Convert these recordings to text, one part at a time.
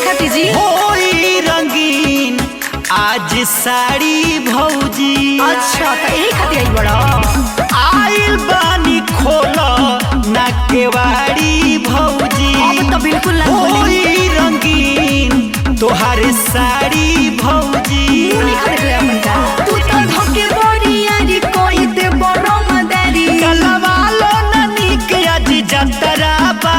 खाती जी होई रंगीन आज साड़ी भौजी अच्छा तो यही खाती आई बड़ा आइल बानी खोल ना केवाड़ी भौजी अब तो बिल्कुल ना खोली होई रंगीन तोहारे साड़ी भौजी नहीं खाती ले अपन का तू तो धोके बड़ी यारी कोई दे बड़ो मदारी कलवालो ननी के आज जतरा बा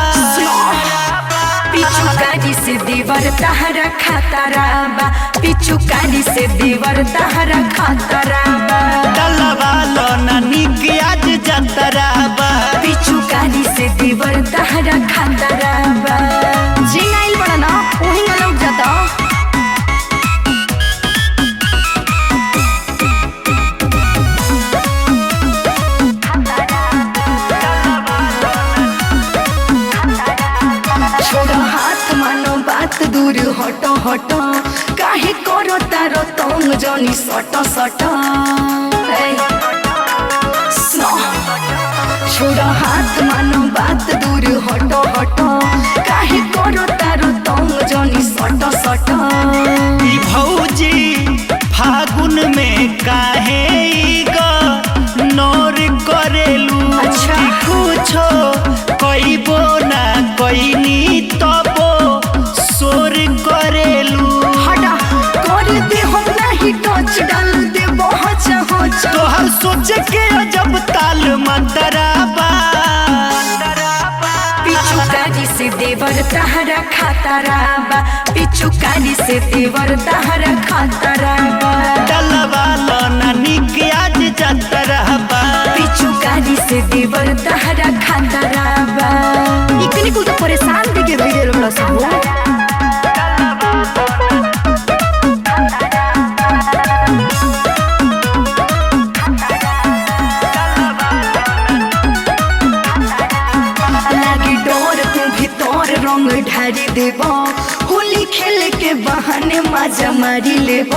पिछु काली से देवर तहरा खातारा बा पिछु काली से देवर तहरा खातारा बा कलवालो ननी के आज जतरा बा पिछु काली से देवर तहरा खातारा बा जी नाइल बड़ा ना वही ना लौट जाता छोड़ो हाथ मानो बात दूर हटो हटो काहे करो तारो तंग जनी सटो सटो ए, स्नो। छोड़ो हाथ मानो बात दूर हटो हटो काहे करो तारो तंग जनी सटो सटो ई भौजी फागुन में काहे ई ग नौर करेलू अच्छा। कि कुछो कइबो ना कइनी तबो सोर करेलू हटा कर दे हम नहीं टच डाल दे बहुत होच तोहर सोच के अजब ताल मंतराबा पिछु काली से देवर तहरा खातारा बा पिछु काली से देवर तहरा खातारा बा डलवालो ननी के आज जतरहबा पिछु काली से देवर तहरा खातारा बा इतनी कुल तो परेशान देके रह गेल बड़ा सब लागी डोर तू भीतर रंग ढारी देब होली खेल के बहाने मजा मारी लेब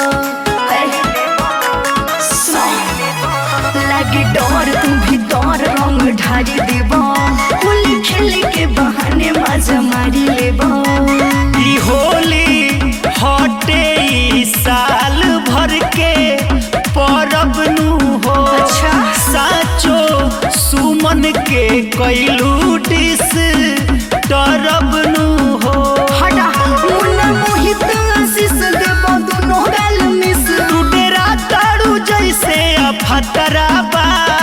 लागी डोर तू भीतर रंग ढारी देब होली खेल के बहाने मजा मारी लेब ई होली हटे ई साल भर के परब नु हो अच्छा। साचो सुमन के कैलू डिस तरब नु हो हटा मुन्ना मोहित आशीष देब दोनों गाल मिस तू डेरा तारू जैसे अफतराबा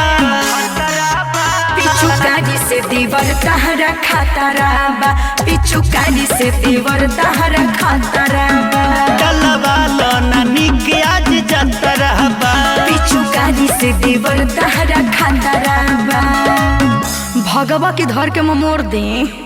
पिछु काली से देवर तहरा खातारा बा पिछु काली से देवर तहरा खातारा बा डलवालो ननी के आज जतरहबा पिछु काली से देवर तहरा खातारा बा भगवा के धर के मोर दे